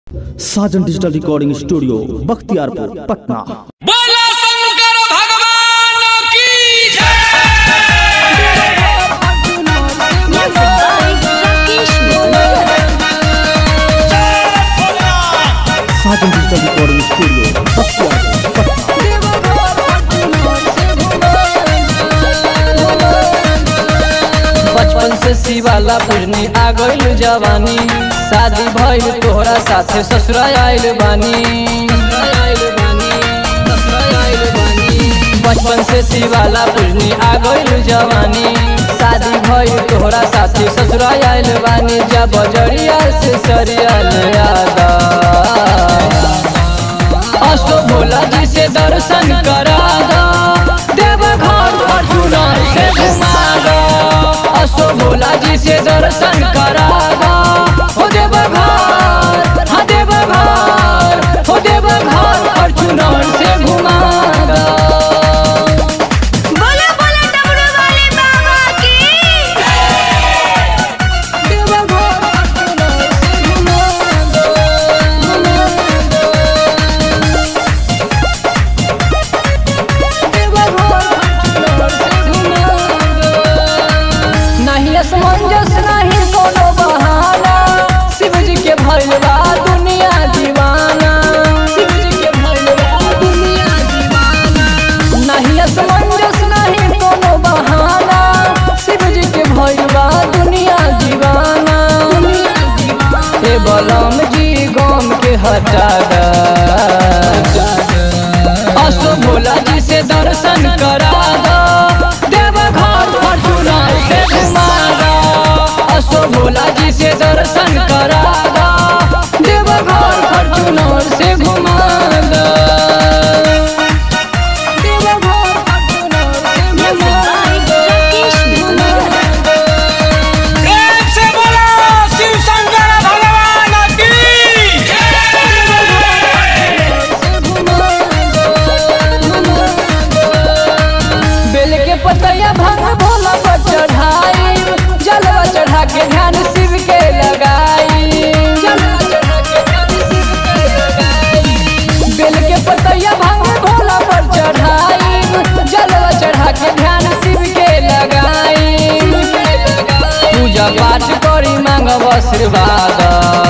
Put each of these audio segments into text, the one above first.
साजन digital recording studio Bakhtiyarpur Patna बोला शंकर भगवान की जय Sajan digital recording studio Bakhtiyarpur Patna बचपन से शिवाला पूजनी आ गइल जवानी शादी भइल तोहरा साथे ससुरा आइल बानी बचपन से शिवाला पूजनी आ गइल जवानी शादी भइल तोहरा साथे ससुरा आइल बानी जब बजरिया से सरिया ले आदा असो भोला जी से दर्शन करा दो देव घर अर्जुना से घुमा दो असो भोला जी से दर्शन करा दो हो देव घर हाँ देव घर हो देव घर अर्जुना से घुमा दो बोले बोले डमरू वाले बाबा की देव घर अर्जुना से घुमा दो घुमा नहीं असमंजस नहीं कोनो बहाना शिव जी के भइल बा दुनिया दीवाना शिव जी के भइल बा दुनिया दीवाना नहीं असमंजस नहीं कोनो बहाना शिव जी के भइल बा दुनिया दीवाना हे बलम जी गम के हटा दा असो भोला जी से दर्शन करा दो देव घर फॉर्चूना से घुमा दो असो भोला जी से दर्शन करा दो देव घर फॉर्चूनर से घुमा दो देव घर फॉर्चूनर से घुमा दो प्रेम से बोला शिव शंकर भगवान की बेल के पतैया भंग भोला पर चढ़ाई जलवा चढ़ा के ध्यान शिव के लगाई जलवा चढ़ा के ध्यान शिव के लगाई बेल के पतैया भंग भोला पर चढ़ाई जलवा चढ़ा के ध्यान शिव के लगाई पूजा पाठ करी मांगब आशीर्वाद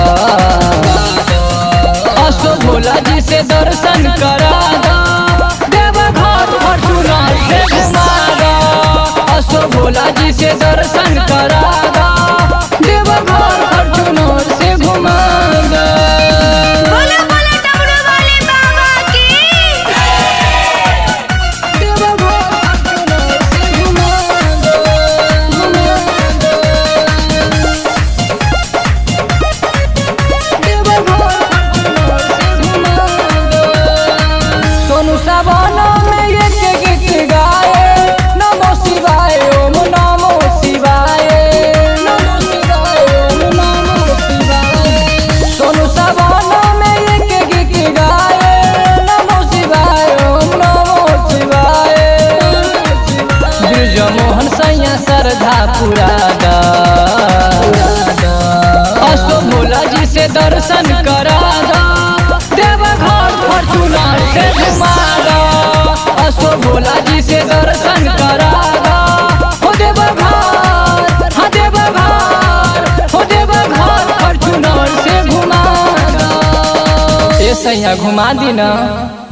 असो भोला जी से दर्शन करा दो देव घर फॉर्चूनर से घुमा दो असो भोला जी से दर्शन करा दो देव घर फॉर्चूनर से घुमा दो बोले बोले डमरू वाले बाबा की देव घर फॉर्चूनर से घुमा दो घुमा दो देव घर फॉर्चूनर से घुमा दो सोनू सावन में एक गीत गाए नमो शिवाय ओम नमो शिवाय नमो शिवाय ओम नमो शिवाय सोनू सावन में एक गीत गाए नमो शिवाय ओम नमो शिवाय ब्रिज मोहन सैया श्रद्धा पुरा दा असो भोला जी से दर्शन करा दो देव घर फॉर्चूनर से घुमा दो असो भोला जी से दर्शन करा दो हो देव घर हाँ देव घर हो देव घर फॉर्चूनर से घुमा दो ए सैया घुमा दी ना